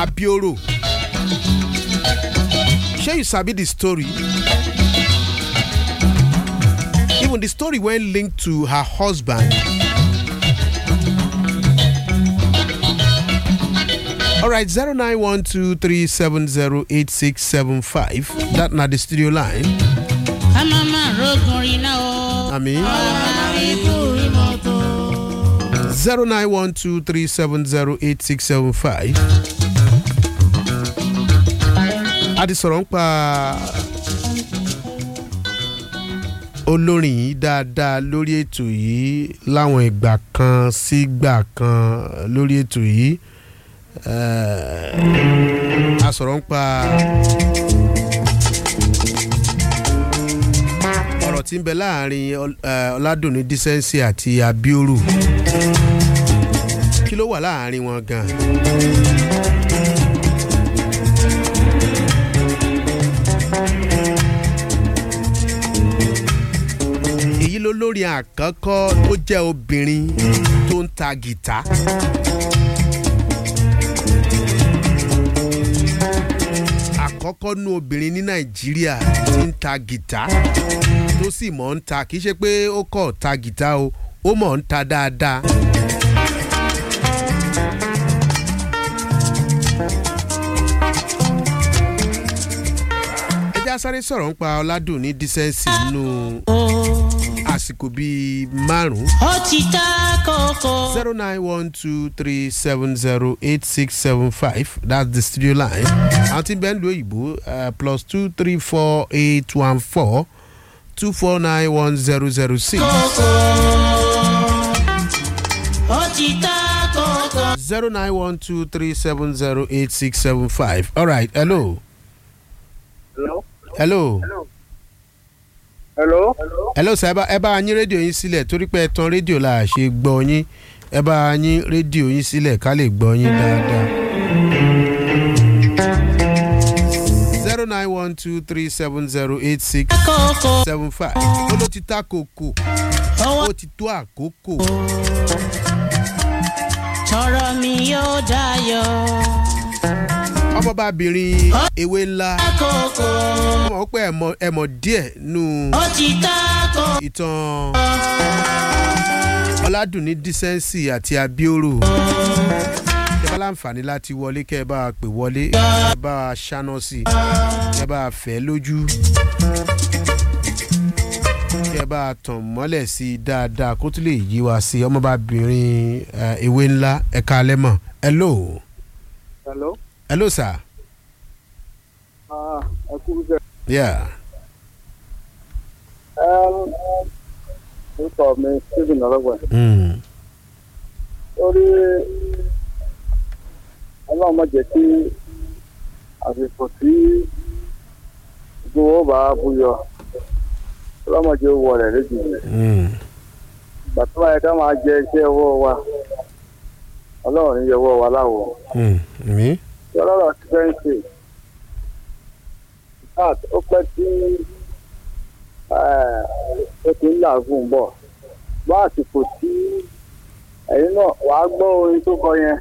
abioro shey you sabi the story even the story wey linked to her husband alright zero nine one two three seven zero eight six seven five that na the studio line a máa máa rogun iná o. àmì máa ikú ìmọ̀tò. zero nine one two three seven zero eight six seven five. a ti sọ̀rọ̀ ń pa olórin yìí dáadáa lórí ètò yìí láwọn ìgbà kan sígbà kan lórí ètò yìí Eh, a sọ̀rọ̀ ń pa ọ̀rọ̀ tí ń bẹ láàrin Ọl- eh, ọ̀làdùnní dísẹ́ǹsì àti abioru kí ló wà láàrin wọn gan. èyí ló lórí àkọ́kọ́ tó jẹ́ obìnrin tó ń ta gìtá. àkọ́kọ́ nú obìnrin ní nàìjíríà tí ń ta gìtá tó sì mọ̀ ń ta kì í ṣe pé ó kọ̀ ta gìtá o ó mọ̀ ń ta dáadáa. ẹ já sáré sọ̀rọ̀ ń pa ọ̀làdùn ní dísẹ́ǹsì nínú àsìkò bíi márùn-ún ó ti ta kókó. zero nine one two three seven zero eight six seven five that's the studio line àwọn tí bẹ́ẹ̀ ń lo òyìnbó uh, plus two three four eight one four two four nine one zero zero six kókó. ó ti ta kókó. zero nine one two three seven zero eight six seven five all right hello Hello? hello Hello? hello sir ẹ bá ẹ bá yín rédíò yín sílẹ̀ torí pé ẹ tan rédíò la ṣe gbọ́ yín ẹ bá yín rédíò yín sílẹ̀ ká lè gbọ́ yín dáadáa. zero nine one two three seven zero eight six kókó. seven five ó ló ti ta kòkò owó ó ti tó àkókò tọrọ mi yóò dayọ̀. ọmọbabìnrin ewé ńlá kókó. ọmọ pé ẹmọ ẹmọ díẹ̀ nù ó ti ta kókó. ìtàn ọládùnní dísẹ́ǹsì àti abioro ẹ bá láǹfààní láti wọlé kẹ́ ẹ bá a pè wọlé ẹ bá a ṣáná sí i ẹ bá a fẹ́ lójú kẹ́ ẹ bá a tàn mọ́lẹ̀ sí i dáadáa kó tún lè yí wa sí i ọmọbabìnrin eh, ewé ńlá ẹ̀ka alẹ́ mọ̀ hello Hello? hello sir Ah, ẹ kú sẹ́. yeah Orúkọ mi Stephen Ọlọ́gbọ̀n. mm. Orí ọlọ́run má jẹ́ kí àsìkò tí gbowó bá búyọ. Ọlọ́run má jẹ́ owó rẹ̀ lójijì. Mm. Ìgbà tó báyìí ká máa jẹ iṣẹ́ ọwọ́ wa. Ọlọ́run ní yẹ ọwọ́ wa láwọ̀. Mm. mi Tí ọlọ́run ti fẹ́ ń ṣe. Kat ó pẹ́ tí ó ti ń làágùn bọ̀. Bá àsìkò tí ẹ̀yin náà wàá gbọ́ orin tó kọ yẹn.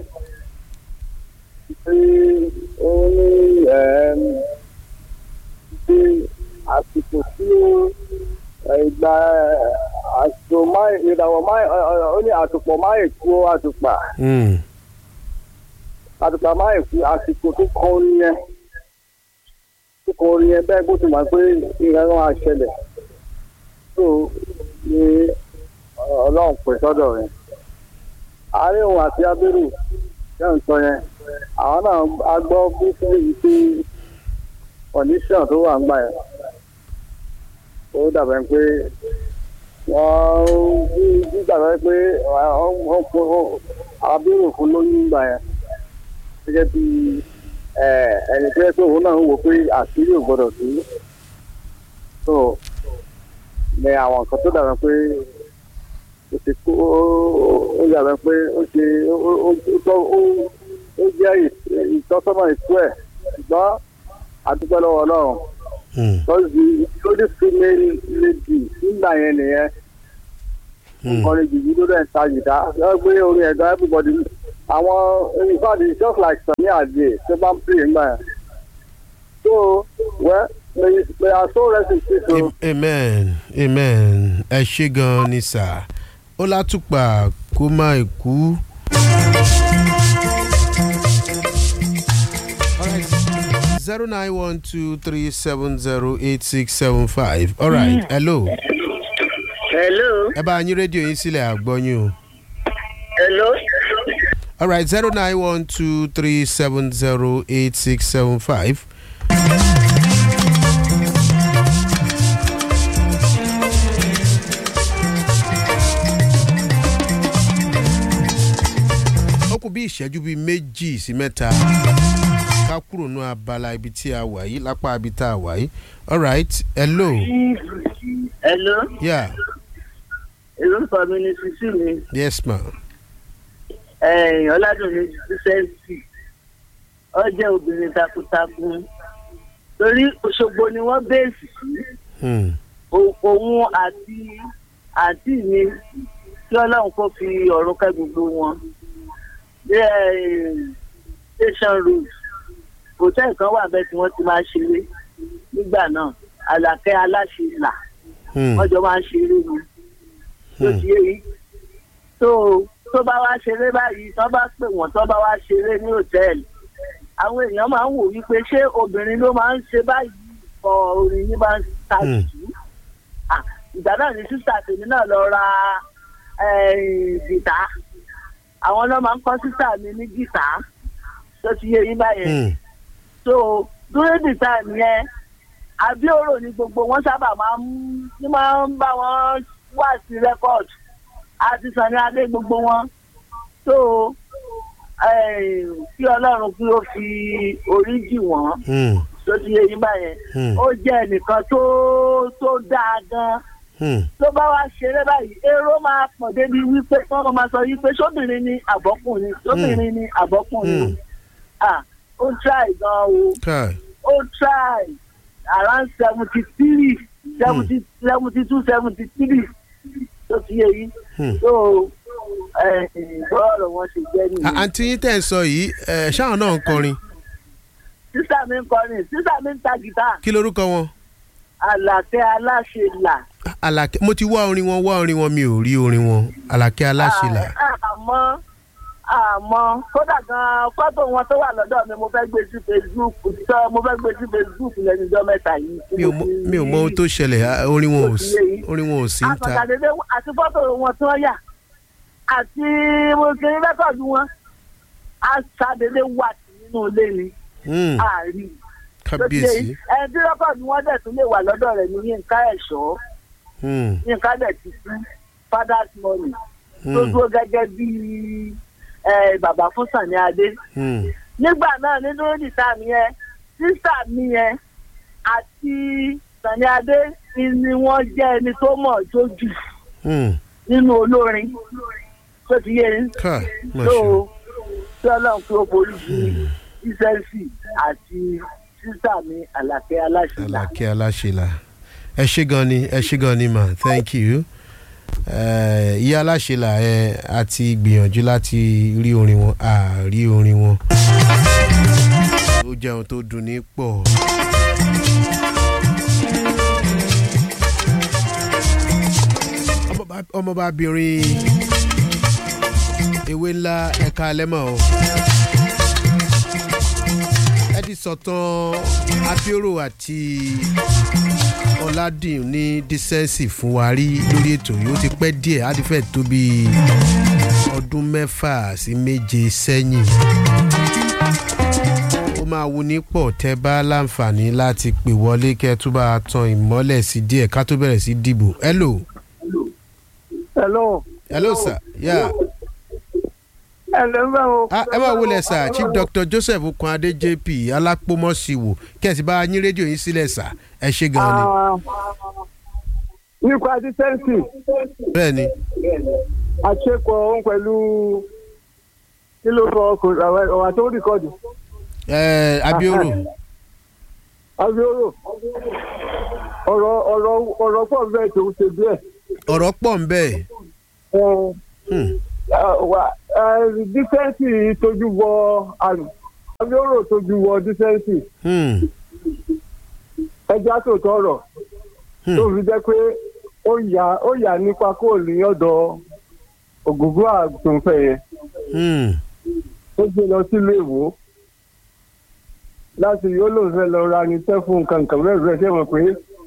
Tí ó ní ẹ̀ẹ́m, tí àsìkò tí ẹ̀, ìgbà ẹ̀, àsìkò máì ìràwọ̀ máì ọ̀, ọ̀, ó ní àtùpọ̀ máì kú àtùpà mm. àtùpà máì kú àsìkò tó kọ orin yẹn tó kọ orin yẹn bẹ́ẹ̀ bó ti mọ̀ pé ìrìn àwọn àṣẹlẹ̀ tó ní ọlọ́run pè sọ́dọ̀ rẹ̀ àárín òun àti abẹ́rù ṣé ń sọ yẹn àwọn náà a gbọ́ bí fún èyí pé condition tó wà ń gbà yẹn ó dàbẹ̀ pé wọ́n bí bí dàbẹ̀ pé wọ́n kó abẹ́rù fún lóyún gbà yẹn gẹ́gẹ́ bí ẹni tó yẹ pé òun náà ń wò pé àṣírí ò gbọ́dọ̀ sí so ní àwọn nǹkan tó dàbẹ̀ pé ó ti kó ó dàbẹ̀ pé ó ṣe ó ó ó ó ó jẹ́ ìtọ́sọ́nà ìkú ẹ̀ ṣùgbọ́n àdúgbò lọ́wọ́ ọlọ́run Mm. because the only female lady nígbà yẹn nìyẹn Mm. kọrin jìjì ló dẹ̀ ń ta jìdá lọ́wọ́ pé orin ẹ̀dá everybody àwọn in fact it's just like Sunny Ade tó bá ń pè é gbà yẹn. so well may may our soul rest in peace o. Am- amen amen ẹ ṣe gan ni sà ó látùpà kó má kú. zero nine one two three seven zero eight six seven five all right hello hello ẹ bá yín rédíò yín sílẹ̀ àgbọ́yún o. hello. all right zero nine one two three seven zero eight six seven five. ó kù bí ìṣẹ́jú bíi méjì sí mẹ́ta ká kúrò ní abala ibi tí a wà yìí lápá ibi tá a wà yìí all right hello Hello, yeah orúkọ mi ni sísí mi, yes ma ẹ̀yìn Ọládùnní Sísẹ́ǹsì. Ó jẹ́ obìnrin takuntakun. Torí Òṣogbo ni wọ́n bẹ́ẹ̀sì sí. hmm. O- Òun àti àǹtí mi kí Ọlọ́run kó fi ọ̀run kẹ́ gbogbo wọn. Bí ẹ̀, Station Road, hòtẹ́ẹ̀lì kan wà bẹ́ẹ̀ tí wọ́n ti máa ń ṣeré nígbà náà. Àlàkẹ́ aláṣẹ là Hmm. wọ́n jọ máa ń ṣeré ni tó Hmm. ti yé yìí tó tó bá wá ṣeré báyìí tó bá pè wọ́n tó bá wá ṣeré ní hòtẹ́ẹ̀lì àwọn èèyàn máa ń wò wípé ṣé obìnrin ló máa ń ṣe báyìí kọ orin ní máa ń ta Hmm. jù Ah, ìgbà náà ni sísà tèmi náà lọ ra eh, gìtá àwọn náà máa ń kọ́ sísà mi ní gìtá tó ti yé yín báyẹn Hmm. so during the time yẹn abioro ni gbogbo wọn sábà máa ń ní máa ń bá wọn wá sí record àti Sunny Adé gbogbo wọn so eh, kí Ọlọ́run kí ó fi orí jì wọ́n Hmm. tó ti yé yín báyẹn Hmm. ó jẹ́ ẹnìkan tó tó dáa gan Hmm. tó bá wá ṣeré báyìí èrò máa pọ̀ débi wípé wọ́n máa sọ wípé sóbìnrin ni àbọ́kùnrin sóbìnrin ni àbọ́kùnrin Hmm. ah ó ń try gan o Kai. ó try around seventy three seventy seventy two seventy three tó ti yé yìí Hmm. so bọ́ọ̀lù wọn ṣe jẹ́ À- nìyẹn. àǹtí yín tẹ̀ ń sọ yìí ẹ̀, ṣáwọn náà ń kọrin sísà mi ń kọrin sísà mi ń ta gìtá kí lorúkọ wọn. àlàkẹ́ aláṣẹ là. Àlàkẹ́ mo ti wá orin wọn wá orin wọn mi ò rí orin wọn Àlàkẹ́ aláṣẹlà. Ah, àmọ́ àmọ́ kódà gan fọ́tò wọn tó wà lọ́dọ̀ mi mo fẹ́ gbé sí facebook tó mo fẹ́ gbé sí facebook lẹ́nu ọjọ́ mẹ́ta yìí. mi ò mọ mi ò mọ ohun tó ṣẹlẹ̀ à, orin wọn ò sí orin wọn ò sí ń ta. àtọ̀tàdédé àti fọ́tò wọn tí wọ́n yà àti mo ṣe rẹ́kọ̀dù wọn àṣàdédé wà nínú ilé ni Hmm, àárín. kábíyèsí. ẹni tí rẹ́kọ̀dù wọn dẹ̀ tún lè wà lọ́dọ̀ rẹ̀ ní yínká ẹ̀ṣọ́ Hmm, yínká dẹ̀ ti kú father's money tó hmm, dúró gẹ́gẹ́ bíi eh, bàbá fún Sunny Adé hmm, nígbà náà nínú ìdìtà mi yẹn sísà mi yẹn àti Sunny Adé ni wọ́n jẹ́ ẹni tó mọ̀ jójú hmm. nínú olórin tó ti yé yín Kai, má tó ṣe. tí ọlọ́run kí ó borí ju ìsẹ́ǹsì àti sísà mi àlàkẹ́ aláṣẹlá. Àlàkẹ́ aláṣẹlà. ẹ ṣé gan ni ẹ ṣé gan ni ma thank you. Eh, ìyá aláṣẹlà ẹ àti gbìyànjú láti rí orin wọn a rí orin wọn. ó jẹ́ ohun tó dùn ní pọ̀. Ọmọba- ọmọbabìnrin ewé ńlá ẹ̀ka alẹ́mọ̀ o ẹ ti sọ̀tàn abioro àti ọ̀làdìn ní dísẹ́ǹsì fún wa rí lórí ètò yìí ó ti pẹ́ díẹ̀ á ti fẹ́ tó bí ọdún mẹ́fà sí méje sẹ́yìn ó máa wu ní pọ̀ tẹ́ bá láǹfààní láti pè wọlé kẹ́ ẹ tún bá tan ìmọ́lẹ̀ sí díẹ̀ ká tó bẹ̀rẹ̀ sí dìbò hello hello. hello sir yeah. hello bá o. Ah, ẹ máa wọlé sà chief dr joseph okunade jp alápòmọ́síwò kẹ́sì bá yín rédíò yín sílẹ̀ sà ẹ ṣe gan ni. nípa dísẹ́ǹsì bẹ́ẹ̀ ni àṣepọ̀ òun pẹ̀lú kí ló sọ ọkùnrin ọ̀wà tó rìkọ́dù ẹ abioro abioro ọ̀rọ̀ ọ̀rọ̀ ọ̀rọ̀ pọ̀ bẹ́ẹ̀ tó ṣe díẹ̀ ọ̀rọ̀ pọ̀ ń bẹ́ẹ̀. Hmm. wà dísẹ́ǹsì tójú bọ àrùn abioro tójú bọ dísẹ́ǹsì Hmm. ẹja tó tọrọ Hmm. tó fi jẹ́ pé ó yà ó yà nípa kó ní ọ̀dọ̀ ògùnbó àtúnfẹ́ yẹn Hmm. ó gbé lọ sílé ìwò láti yóò lòun fẹ́ lọ ra ní tẹ́fún nǹkan nǹkan bẹ́ẹ̀ bẹ́ẹ̀ ṣe mọ̀ pé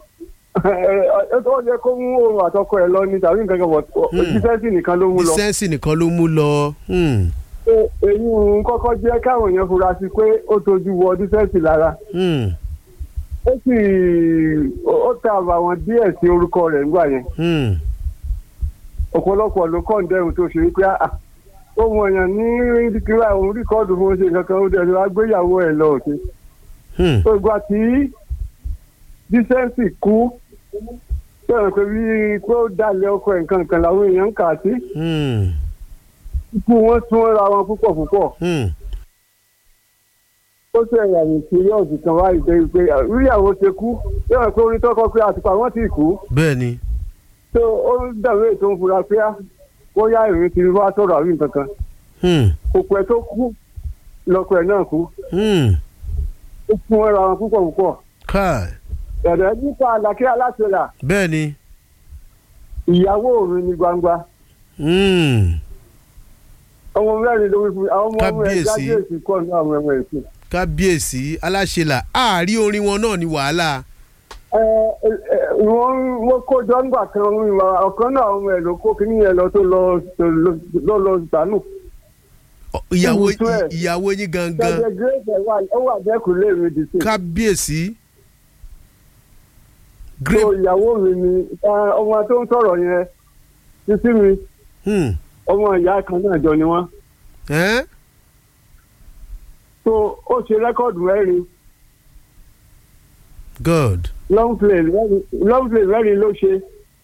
ó yẹ kó mú òun àtọkọ ẹ̀ lọ ní tàbí nǹkan kan bọ̀ dísẹ́ǹsì nìkan ló mú lọ. dísẹ́ǹsì nìkan ló mú lọ. Hmm. Ṣé èyí ń kọ́kọ́ jẹ́ káwọn èèyàn fura sí pé ó tojú wọ dísẹ́ǹsì lára Hmm. ó sì ó ta àbàwọ́n díẹ̀ sí orúkọ rẹ̀ nígbà yẹn Hmm. ọ̀pọ̀lọpọ̀ ló kọ́ ǹdẹ́rùn tó ṣe wípé àà ohun èèyàn ní kíra òun rìkọ́ọ̀dù fún oṣù kankan ó dẹ̀ ló wá gbéyàwó ẹ̀ lọ òkè Hmm. tó gba tí dísẹ́ǹsì kú sọ̀rọ̀ pé bí pé ó dalẹ̀ ọkọ ẹ̀ nǹkan kan làwọn èèyàn ń kà sí Hmm. ikú wọn sún ra wọn púpọ̀ púpọ̀ Hmm. ó sì ẹ̀yà ní síríọ̀sì kan wá ìdẹ́ pé ìyàwó ṣe kú sọ̀rọ̀ pé orin tọkọ pé àtùpà wọn ti kú bẹ́ẹ̀ ni. tó ó ń dàbí ètò ń fura pé wọ́n yá ìrìn ti wá sọ̀rọ̀ àrí nǹkan kan Hmm. òkú ẹ̀ tó kú lọ́kọ ẹ̀ náà kú Hmm. ó fún wọn ra wọn púpọ̀ púpọ̀ káì. ẹ̀rẹ́ nípa àlàkẹ́ aláṣẹlà bẹ́ẹ̀ ni. ìyàwó mi ní gbangba Hmm. ọmọ mẹ́rin ló wí fún mi àwọn ọmọ ọmọ ẹ̀ Kábíyèsí. jáde kọ́ ní àwọn ọmọ ẹ̀ sí. kábíyèsí aláṣẹlà àárí orin wọn náà ní wàhálà. ẹ ẹ wọ́n wọ́n kó jọ́ngbà kan wí wa ọ̀kan náà ọmọ ẹ̀ ló kó kíní yẹn lọ tó lọ lọ lọ dànù. Ọ, ìyàwó Ibùsùn ẹ̀. ìyàwó yín gangan ṣẹ̀ṣẹ̀ gírèsì wà ó wà dẹ́kun léèrè dì sí. kábíyèsí. so grape. ìyàwó mi ni ẹ, ọmọ tó ń sọ̀rọ̀ yẹn títí mi Hmm. ọmọ ìyá kan náà jọ ni wọ́n. Eh? so ó ṣe rẹ́kọ̀dù mẹ́rin good. long play mẹ́rin long play mẹ́rin ló ṣe.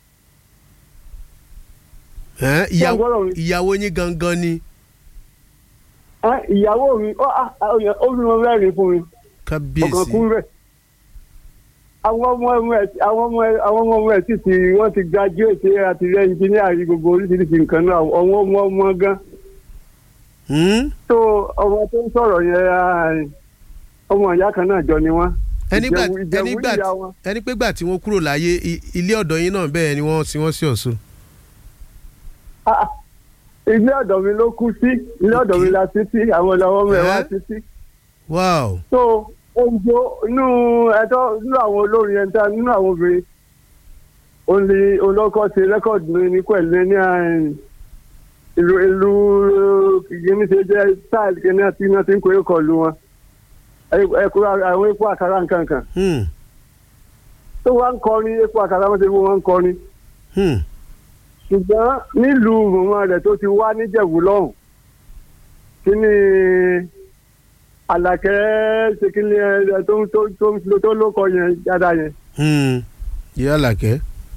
Eh? ìyàwó gbọ́dọ̀ mi? ìyàwó yín gangan ni Ẹ, ìyàwó mi ó á- ó yẹ- ó fi wọn mẹ́rin fún mi ọ̀kan kábíyèsí. kún rẹ̀. àwọn ọmọ ọmọ ẹ̀ àwọn ọmọ ẹ̀ àwọn ọmọ ọmọ ẹ̀ sì ti wọ́n ti graduate àti rẹ̀ engineer rí gbogbo oríṣiríṣi nǹkan náà àwọn ọmọ ọmọ gan. Hmm? tó ọmọ tó ń sọ̀rọ̀ yẹn ah, ọmọ ìyá kan náà jọ ni wọ́n. ẹnigbà Ìjẹ̀wù- Ìjẹ̀wù ẹnigbà níyà wọn. ẹni pé gbà tí wọ́n kúrò láyé i- ilé ọ̀dọ̀ yín náà bẹ́ẹ̀ ni wọ́n tí wọ́n sí ọ̀ṣun. Ah, ilé ọ̀dọ̀ mi ló kú sí ilé ọ̀dọ̀ mi la sí sí àwọn ọmọ ọmọ ẹ̀ wá Eh? sí sí. wow. so oúnjẹ inú ẹ̀tọ́ nínú àwọn olórin ẹ̀ńtà nínú àwọn obìnrin òun ni olókọ́ ṣe rẹ́kọ̀dù mi ní pẹ̀lú ní àárín ìlú ìlú kìíní ṣe jẹ́ style kìíní àti iná tí ń kó èkó lu wọn ẹ̀kú àwọn epo àkàrà nǹkan kan Hmm. tó wá ń kọrin epo àkàrà wọn ṣe fún wọn ń kọrin Hmm. ṣùgbọ́n nílùú mọ̀mọ́ rẹ̀ tó ti wá níjẹ̀bú lọ́hùn kí ni àlàkẹ́ ṣe kí ni ẹ tó tó tó tó lóko yẹn dáadáa yẹn Hmm. ìyá làkẹ́.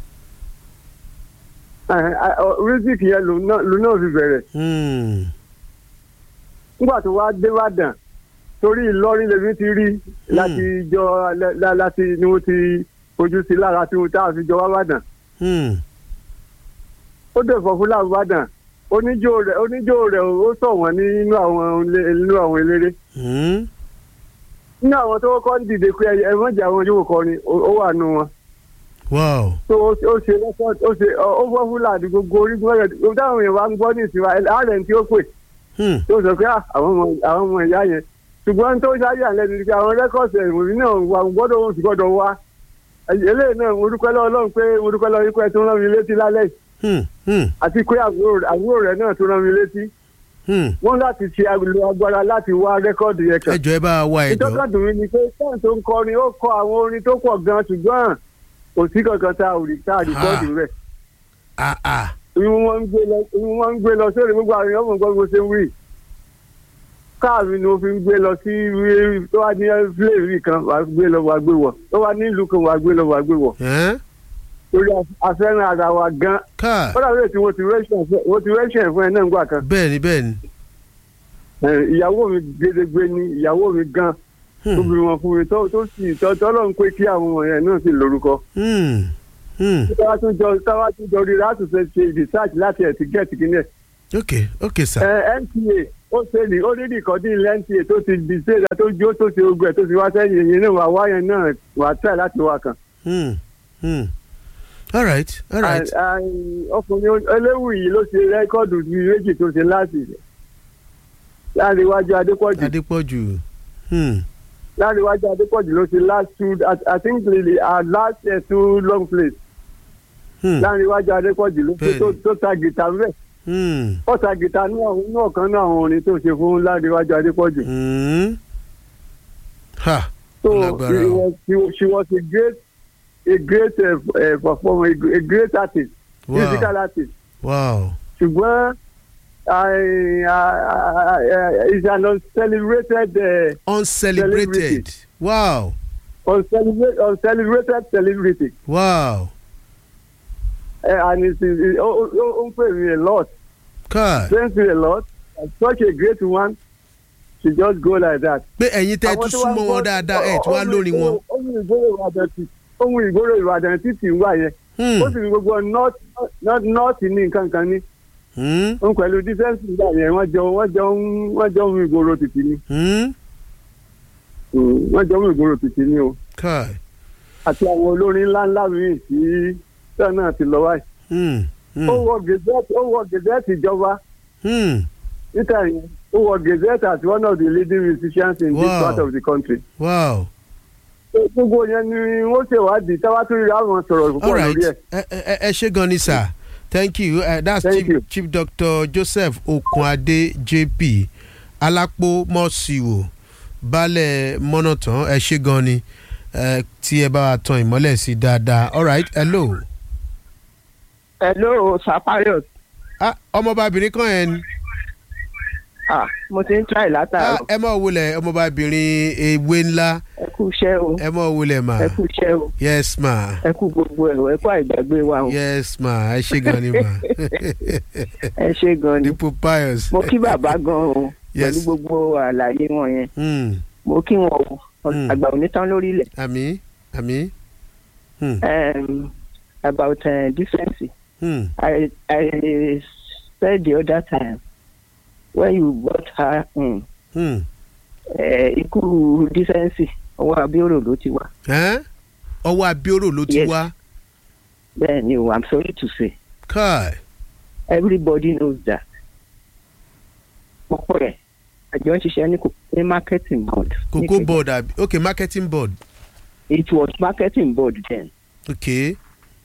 rísík yẹn lòun náà lòun náà fi bẹ̀rẹ̀ Hmm. nígbà tó wá dé Ìbàdàn torí Ìlọrin lèmi ti rí láti jọ lá- lá- láti ni mo ti fojú sí lára tí mo tá a fi jọ wá Ìbàdàn Hmm. ó dẹ̀ fọ́ fún làbàdàn oníjó rẹ̀ oníjó rẹ̀ ó sọ wọ́n nínú àwọn ilé- nínú àwọn eléré Hmm. nínú àwọn tó kọ́ ń dìde pé ẹ mọ̀jà àwọn yóò kọrin ó ó wà nù wọn wow. tó ó ṣe- ó ṣe rẹ́kọ̀d ó ṣe ó ó fọ́ fúlàní gbogbo orígun rẹ̀ ó táwọn èèyàn wá ń gbọ́ ní ìsinmi àárẹ̀ tí ó pè Hmm. tó sọ pé "Ah, àwọn ọmọ àwọn ọmọ ìyá yẹn ṣùgbọ́n tó ṣáájú àlẹ́nu ni pé àwọn rẹ́kọ̀dì ìwòrí náà wà gbọ́dọ̀ wọn sì gbọ́dọ̀ wá eléyìí náà mo dúpẹ́ lọ́wọ́ Ọlọ́run pé mo dúpẹ́ lọ́wọ́ ikú ẹ tó rán mi létí lálẹ́ yìí Hmm. Hmm. àti pé àbúrò rẹ̀- àbúrò rẹ̀ náà tó rán mi létí Hmm. wọ́n láti ṣe àgbèlò agbára láti wá rẹ́kọ̀dì yẹn kàn ẹ jọ̀ọ́ ẹ bá wa wá ẹjọ́. ìtọ́ka dùn mí ni pé sáà tó ń kọrin ó kọ àwọn orin tó pọ̀ gan ṣùgbọ́n kò sí kankan tá a ò rí tá a rìkọ́ọ̀dù rẹ̀ ah ah. ìwọ̀n wọn ń gbé lọ ìwọ̀n wọn ń gbé lọ sórí gbogbo àwọn èèyàn mọ̀ gbọ́ bó ṣe ń wí káàmì ni ó fi ń gbé lọ sí wí- tó wá ní fúlẹ̀rì kan wà á gbé lọ wà á gbé wọ̀ tó wá ní ìlú kan wà á gbé lọ wà á gbé wọ̀ Eh? torí afẹ́ràn ara wa gan ká ó dàbí ètò motivation fún ẹ náà gbà kan bẹ́ẹ̀ ni bẹ́ẹ̀ ni. Eh, ìyàwó mi gédégbé ni ìyàwó mi gan Hmm. tó bí wọn fún mi tó tó sì tọ́ tọ́lọ́ ń pé kí àwọn ọmọ yẹn náà sì lórúkọ. Hmm. Hmm. táwa tún jọ táwa tún jọ rí láti ṣe ṣe research láti ẹ̀ ti gẹ̀ẹ́tì kí ní ẹ̀ ok ok sir. ẹ nta ó ṣe ní ó ní nìkan ní ilé nta tó ti di ṣéèdá tó jó tó ṣe ogun ẹ tó ti wá sẹ́yìn yìí náà wà wáyẹn náà wà tẹ̀ láti wá kan. Hmm. Hmm. all right all right. À- à- ọkùnrin eléwù yìí ló ṣe rẹ́kọ́ọ̀dù bíi méjì tó ṣe láti láàrin iwájú adépọ̀jù adépọ̀jù. Hmm. láàrin iwájú adépọ̀jù ló ṣe last two I- i think really our last uh, two long plays Hmm. láàrin iwájú adépọ̀jù ló ṣe tó- Bẹ́ẹ̀ni. tó ta gìtá rẹ̀ Hmm. ó ta gìtá ní ọ̀kan náà àwọn orin tó ṣe fún láàrin iwájú adépọ̀jù. Hmm. ha So Ó lágbára she o. was, she, was- she was a great, a great uh, uh, performer, a, gr- a great artist, Wow. musical artist. wow. ṣùgbọ́n I, I, I, it's an uncelebrated, uh, uncelebrated. wow uncelebrated, uncelebrated celebrity. wow. Uh, and it is, it, oh, oh, oh, pay me a lot, car. thanks me a lot. And such a great one, she just go like that. pé ẹ̀yin tẹ́ ẹ tún súnmọ́ wọn dáadáa ẹ̀ tí wàá lórí wọn. Ohun ìgboro Ìbàdàn ti ohun ìgboro Ìbàdàn títì ń wà yẹn. Hmm. ó sì ní gbogbo north north north ní nǹkan kan ní Hmm. òun pẹ̀lú dísẹ́ǹsì ìgbà yẹn wọ́n jọ wọ́n jọ ń wọ́n jọ ń ìgboro títì ní Hmm. wọ́n jọ ń ìgboro títì ní o car. àti àwọn olórin ńláńlá míì tí sẹ́ẹ̀ náà ti lọ wáyé. Hmm. Hmm. ó wọ gazette ó wọ gazette ìjọba Hmm. níta yẹn ó wọ gazette as one of the leading musicians in this Wow. part of the country. wow. gbogbo yẹn ni wọ́n ṣèwádìí táwa tó rí àwọn sọ̀rọ̀ all púpọ̀ right lórí ẹ̀. ẹ ẹ ẹ ṣe gan ni sir thank you uh, that's Thank chief, you. chief doctor joseph okunade jp alápò mọ́síwò baálẹ̀ mọ́nàtàn ẹ ṣe gan ni eh, tí ẹ bá wa tan ìmọ́lẹ̀ sí dáadáa all right hello. hello sapayos ah ọmọbabìnrin kan yẹn ni ah mo ti ń try ah látàárọ̀ ẹ mọ̀ wulẹ̀ ọmọbabìnrin ewé ńlá ẹ kú iṣẹ́ o ẹ mọ̀ wulẹ̀ mà ẹ kú iṣẹ́ o yes ma ẹ kú gbogbo ẹ̀ o ẹ kú àìgbàgbé wa o yes ma ẹ ṣe gan ni ma ẹ ṣe gan ni dípò pius. mo kí bàbá gan o Yes. pẹ̀lú gbogbo àlàyé wọn yẹn Hmm, mo kí wọn o Hmm. àgbà onítàn lórí ilẹ̀ àmì àmì. Hmm, um, about uh, decency hmm, I I said the other time when you brought her in hmm. uh, ikú decency ọwọ́ abioro ló ti wá Ẹ́, ọwọ́ abioro ló ti Yes. wá bẹ́ẹ̀ ni o I'm sorry to say káì everybody knows that ọ̀pọ̀ rẹ̀ àjọ ń ṣiṣẹ́ ní kò- ní marketing board ní cocoa Kenya. board àbí ok marketing board it was marketing board then ok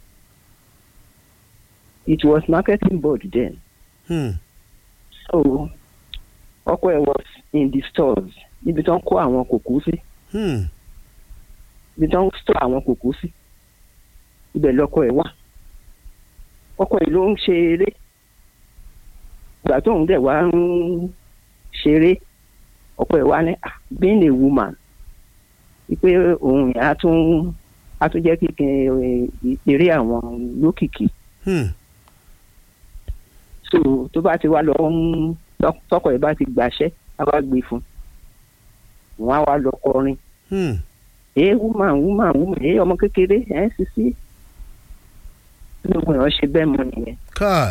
it was marketing board then hmm, so ọkọ ẹ̀ was in the stores níbi tó ń kó àwọn kòkó sí hmm, ibi tó ń store àwọn kòkó sí ibẹ̀ lọkọ ẹ̀ wà ọkọ ẹ̀ ló ń ṣe eré ìgbà tóun dẹ̀ wá ń ṣeré ọkọ ẹ̀ wá ní "Ah, being a woman wípé òun yẹn á tún á tún jẹ́ kíkẹ́ eré àwọn lókìkí hmm. so tó bá ti wá lọ ń tọkọ ẹ̀ bá ti gbàṣẹ́ á wá gbé fún un wọn á wá lọ kọrin hmm. ee woman woman woman ee ọmọ kékeré ẹ ń sisi gbogbo èèyàn ṣe bẹ́ẹ̀ mọ nìyẹn káì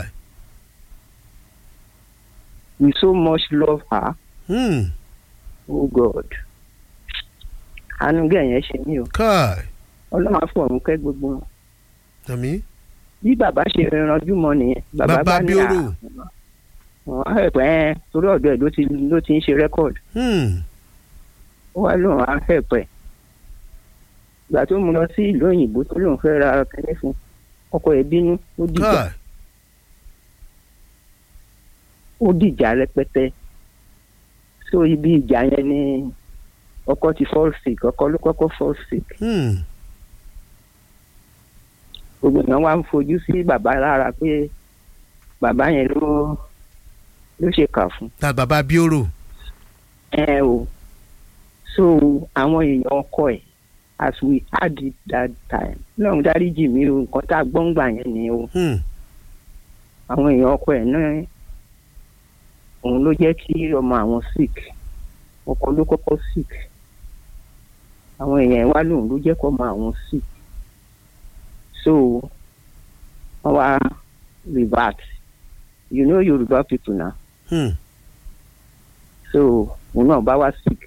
we so much love her hmm, oh god àánú gẹ̀yẹ́ ṣe mí o káì ọlọ́run á fún ọ̀run kẹ́ gbogbo wọn àmì bí bàbá ṣe ranjú mọ nìyẹn bàbá bàbá bá ní bioro àwọn ẹ̀pẹ́ ẹ̀ torí ọ̀dọ̀ ẹ̀ ló ti ló ti ń ṣe rẹ́kọ̀dì hmm, ó wá lóun á ẹ̀pẹ́ ìgbà tó mú lọ sí ìlú òyìnbó tó lóun fẹ́ ra kẹ́lẹ́ fún ọkọ ẹ̀ bínú ó dìjà káì ó dìjà rẹpẹtẹ so ibi ìjà yẹn ni ọkọ ti fall sick ọkọ ló kọ́kọ́ fall sick hmm, gbogbo èèyàn wá ń fojú sí bàbá lára pé bàbá yẹn ló ló ṣe kà fún ta bàbá bioro ẹ o so àwọn èèyàn ọkọ ẹ̀ as we had it that time lọ́run dáríjì mí o nǹkan tá a gbọ́ ń gbà yẹn ni o hmm, àwọn èèyàn ọkọ ẹ̀ náà òun ló jẹ́ kí ọmọ àwọn sick ọkọ ló kọ́kọ́ sick àwọn èèyàn ẹ̀ wá lòun ló jẹ́ kọ́ ọmọ àwọn sick so wọ́n wá revert you know yorùbá people na Hmm. so òun náà bá wá sick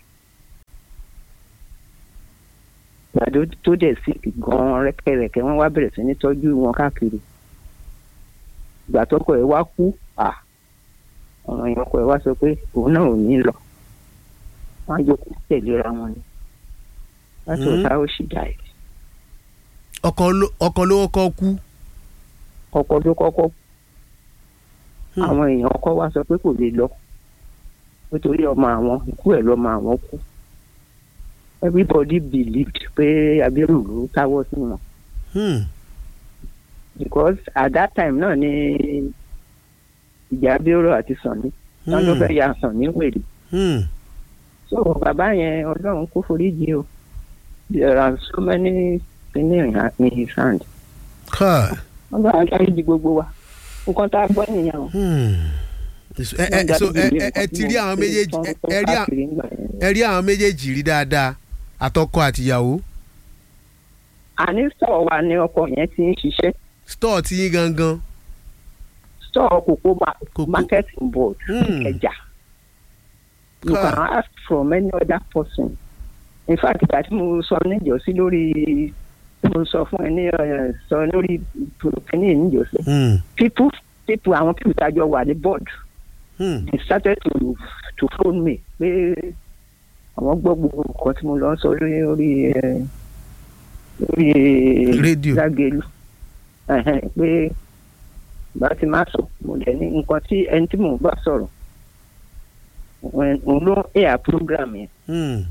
gbàdó tó dẹ̀ sick gan-an rẹ́kẹ̀rẹ́kẹ́ wọ́n wá bẹ̀rẹ̀ sí ní tọ́jú wọn káàkiri ìgbà tọkọ ẹ̀ wá kú à ọ̀ràn yẹn ọkọ ẹ̀ wá sọ pé òun náà ò ní lọ wọ́n á jókòó tẹ̀léra wọn ni láti Hmm. ọ̀tá ó sì dà ẹ̀ ọkọ ló ọkọ ló kọ́ kú. ọkọ ló kọ́kọ́ kú. Hmm. àwọn èèyàn ọkọ wá sọ pé kò lè lọ nítorí ọmọ àwọn ikú ẹ̀ lọ́mọ àwọn kú everybody believed pé abiru ló táwọ́ sí wọn Hmm. because at that time náà ni ìjà abiru àti sànni wọn ló fẹ́ ya sànni wèrè Hmm. so bàbá yẹn ọlọ́run kó foríjì o there are so many things in his hand Káà. wọn bá wọn dáríjì gbogbo wa nǹkan tá a gbọ́ nìyẹn o. Hmm. ẹ ẹ so ẹ ẹ ẹ ti rí àwọn méjèèjì ẹ ẹ rí àwọn ẹ rí àwọn méjèèjì rí dáadáa àtọkọ àtìyàwó àní sọ̀rọ̀ wa ni ọkọ yẹn ti ń ṣiṣẹ́ stọọ tí yín gangan. sọ̀rọ̀ kòkó ma- Kòkó. marketing board Hmm. ẹja you Ká. can ask from any other person in fact ìgbà tí mo sọ níjọ́sí lórí tí mo sọ fún ẹ ní ẹ, sọ lórí kínní níjọ́sí Hmm. people people àwọn people tájọ wà ní board Hmm. they started to to phone me pé àwọn gbọ́ gbogbo nǹkan tí mo lọ sọ lórí lórí ẹ, lórí Rédíò. Lágelú Ẹhẹ́n, pé bá ti máa sọ mo dẹ̀ ní nǹkan tí ẹni tí mò ń bá sọ̀rọ̀ òun òun ló ń air program yẹn Hmm.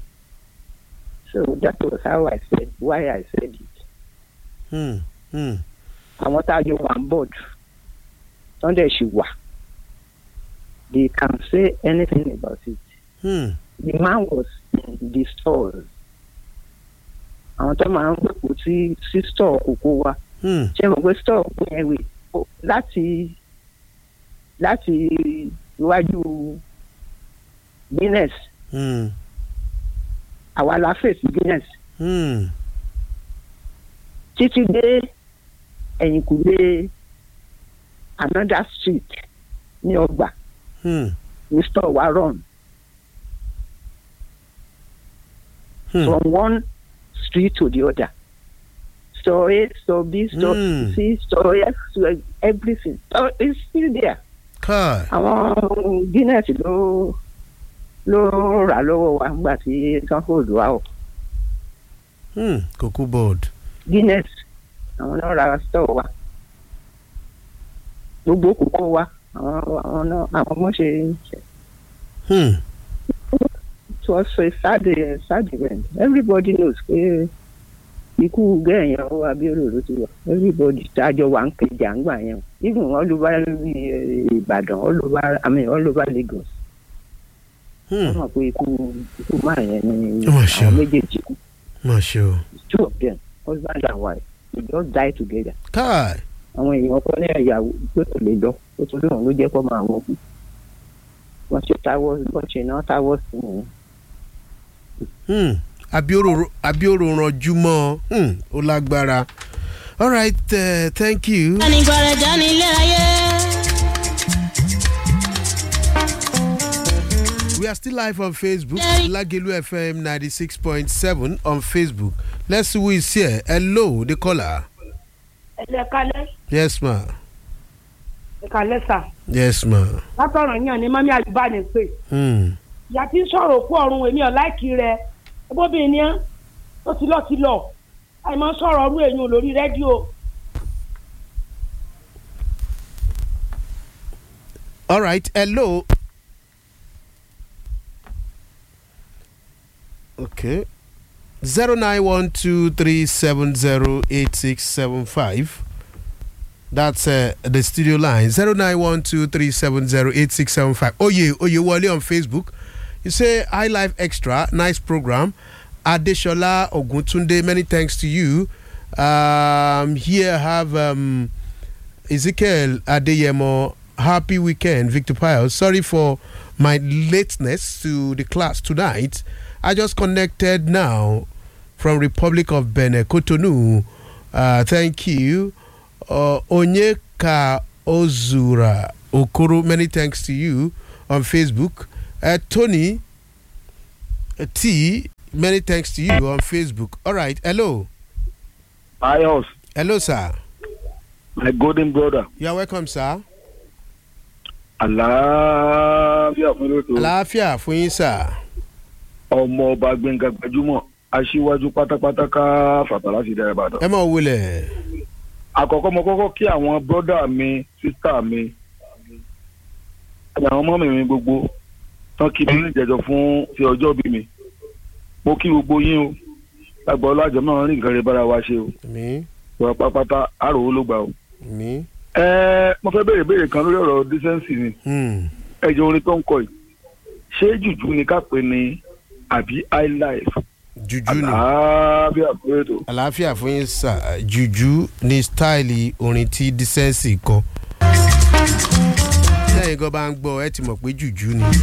so that was how I said why I said it Hmm. Hmm. àwọn tá a jọ wà ń board wọ́n dẹ̀ ṣì wà they can say anything about it. Hmm. the man was in the stores àwọn tó máa ń gbèpò sí sí store kòkó wa Hmm. ṣé mo pé store kò yẹn wè ó- láti láti iwájú guinness Hmm. àwa la fèsì guinness Hmm. títí dé ẹ̀yìnkùlé another street ní ọgbà Hmm. ní store wa run Hmm. from one street to the other. Store A, store B, store Hmm. C, store F, store everything. So it's still there. Káà. Àwọn Guinness ló ló rà lọ́wọ́ wa nígbà tí sanford wà o. Hmm. Kòkó board. Guinness àwọn náà ra store wa. Gbogbo kòkó wa àwọn àwọn náà àwọn ọmọ ṣe ṣe. Hmm. It was a sad uh, sad event. Everybody knows pé ikú gẹ̀yìn ọwọ́ Abíọ́lá ló ti wà. Everybody tájọ wà ń kejì à ń gbà yẹn. o. Even all over eh, Ìbàdàn, all over, I mean, all over Lagos. Wọ́n Hmm. mọ̀ pé ikú ikú máa yẹn ni Ó mà ṣe o. àwọn méjèèjì kú. Má ṣe o. Two of them, husband and wife, they just die together. Káà. Àwọn èèyàn ọkọ ní ìyàwó pé kò lè lọ. Ó tún lóun ló jẹ́ kó máa wọ́n kú. Wọ́n ṣe táwọ́ wọ́n ṣe náà táwọ́ sí wọn. Hmm. Abioro Abioro ranjú mọ́ ọ. Hmm. Ó lágbára. All right, uh, thank you. Anìgbọ̀rẹ̀ dání ilé ayé. We are still live on Facebook. Hey. Lagelu FM 96.7 on Facebook. Let's see who is here. Hello, the caller. ẹlẹ kalẹ Yes, ma. ìkàlẹ sà Yes, ma. látọ̀rọ̀ yàn ní mọ́mí àlùbá ní pé Hmm. ìyá tí ń sọ̀rọ̀ òkú ọ̀run èmi ọ̀ láìkí rẹ ẹgbọ́bìnrin ni ẹ́ ó ti lọ ti lọ àìmọ́ sọ̀rọ̀ ọrú èyàn lórí rédíò All right. Hello. Okay. Zero nine one two three seven zero eight six seven five. That's uh, the studio line. Zero nine one two three seven zero eight six seven five. Oh yeah, oh yeah, Wale on Facebook. You say High Life Extra, nice program. Adeshola Oguntunde, many thanks to you. Um, here I have um, Ezekiel Adeyemo, happy weekend, Victor Piles. Sorry for my lateness to the class tonight. I just connected now from Republic of Benin, Cotonou. Uh, thank you. Uh, Onyeka Ozura okoro many thanks to you on facebook uh, tony uh, t many thanks to you on facebook all right hello Ayos, hello sir my golden brother. you are welcome sir Àlàáfíà fún lóto. àlàáfíà fún yín sir Ọmọ ọba Gbẹ̀ngà gbajúmọ̀. Aṣíwájú pátápátá ká fàtà láti dára Ìbàdàn. ẹ mọ̀ wọlé Àkọ́kọ́ mo kọ́kọ́ kí àwọn brọ́dà mi, sísítà mi, àti àwọn ọmọ mi gbogbo tán kí mi ní ìjẹ́jọ́ fún ti ọjọ́ bí mi. Mo kí gbogbo yín o. Lágbọ́ ọlájọ́ náà rí nǹkan rẹ̀ bára wa ṣe o. mi Ìwà pátápátá àròwó ló gbà o. mi Ẹ mo fẹ́ béèrè béèrè kan lórí ọ̀rọ̀ dísẹ́ǹsì ni. hmm. ẹjọ orin tó ń kọ yìí ṣé jùjú ni ká pè ní àbí highlife juju ni àbí àpérètò. àlàáfíà fún yín sir juju ni stáìlì orin tí dísẹ́ǹsì kọ. sẹ́yìn gan bá ń gbọ́ ẹ ti mọ̀ pé juju ni.